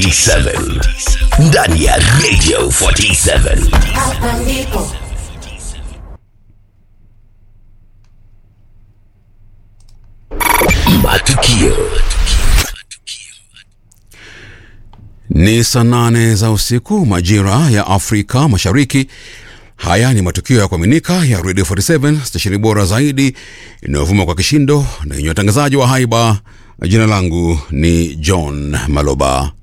47 ndani ya Radio 47. Hapa ndipo Matukio Ni saa nane za usiku majira ya Afrika Mashariki. Haya ni matukio ya kuaminika ya Radio 47 stesheni bora zaidi inayovuma kwa kishindo na yenye watangazaji wa haiba. Jina langu ni John Maloba.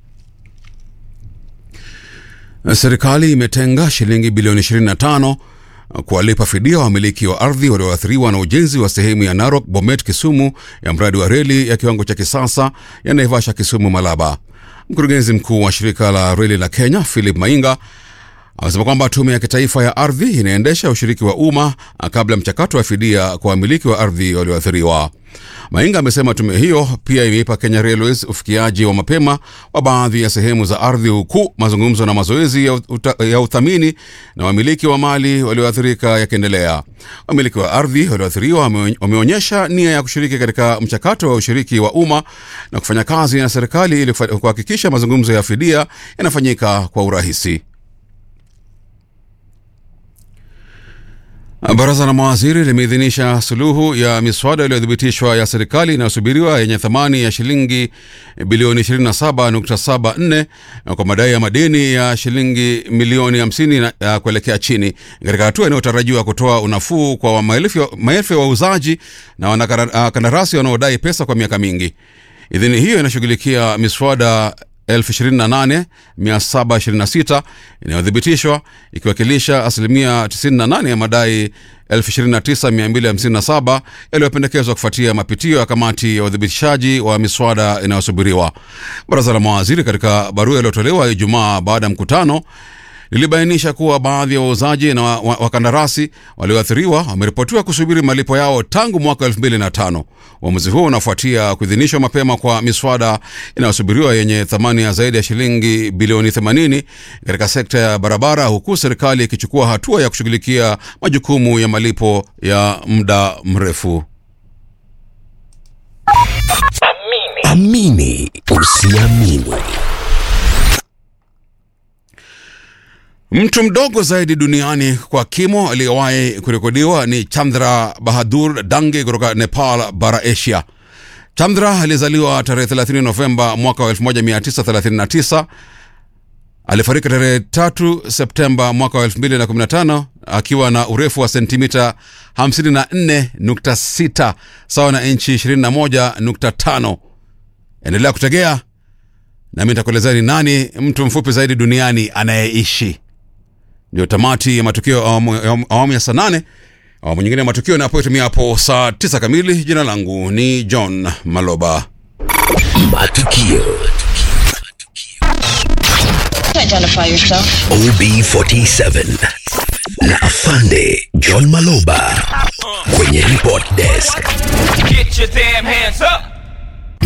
Serikali imetenga shilingi bilioni 25 kuwalipa fidia wamiliki wa ardhi walioathiriwa na ujenzi wa sehemu ya Narok Bomet Kisumu ya mradi wa reli ya kiwango cha kisasa ya Naivasha Kisumu Malaba. Mkurugenzi mkuu wa shirika la reli la Kenya Philip Mainga amesema kwamba tume ya kitaifa ya ardhi inaendesha ushiriki wa umma kabla ya mchakato wa fidia kwa wamiliki wa ardhi walioathiriwa. Mainga amesema tume hiyo pia imeipa Kenya Railways ufikiaji wa mapema wa baadhi ya sehemu za ardhi, huku mazungumzo na mazoezi ya, uta, ya uthamini na wamiliki wa mali walioathirika yakiendelea. Wamiliki wa ardhi walioathiriwa wame- wameonyesha nia ya kushiriki katika mchakato wa ushiriki wa umma na kufanya kazi na serikali ili kufa- kuhakikisha mazungumzo ya fidia yanafanyika kwa urahisi. Baraza la mawaziri limeidhinisha suluhu ya miswada iliyothibitishwa ya serikali inayosubiriwa yenye thamani ya shilingi bilioni 27.74 kwa madai ya madeni ya shilingi milioni 50 na- ya kuelekea chini, katika hatua inayotarajiwa kutoa unafuu kwa maelfu ya- maelfu ya wauzaji na wanakandarasi wanaodai pesa kwa miaka mingi. Idhini hiyo inashughulikia miswada 28726 inayothibitishwa ikiwakilisha asilimia 98 ya madai 29257 yaliyopendekezwa kufuatia mapitio ya kamati ya uthibitishaji wa miswada inayosubiriwa. Baraza la mawaziri katika barua iliyotolewa Ijumaa baada ya mkutano lilibainisha kuwa baadhi ya wauzaji na wa- wa- wakandarasi walioathiriwa wameripotiwa kusubiri malipo yao tangu mwaka 2005. Uamuzi huo unafuatia kuidhinishwa mapema kwa miswada inayosubiriwa yenye thamani ya zaidi ya shilingi bilioni 80 katika sekta ya barabara, huku serikali ikichukua hatua ya kushughulikia majukumu ya malipo ya muda mrefu. amini usiamini. Mtu mdogo zaidi duniani kwa kimo aliyewahi kurekodiwa ni Chandra Bahadur Dange kutoka Nepal, bara Asia. Chandra alizaliwa tarehe 30 Novemba mwaka wa 1939. Alifariki tarehe 3 Septemba mwaka wa 2015 akiwa na urefu wa sentimita 54.6 sawa na inchi 21.5. Endelea kutegea nami nitakuelezea ni nani mtu mfupi zaidi duniani anayeishi. Ndio tamati ya matukio ya awamu ya awamu ya saa nane. Awamu nyingine ya matukio inapotimia hapo saa tisa kamili. Jina langu ni John Maloba. Matukio identify yourself. OB47 na afande John Maloba kwenye report desk. Get your damn hands up!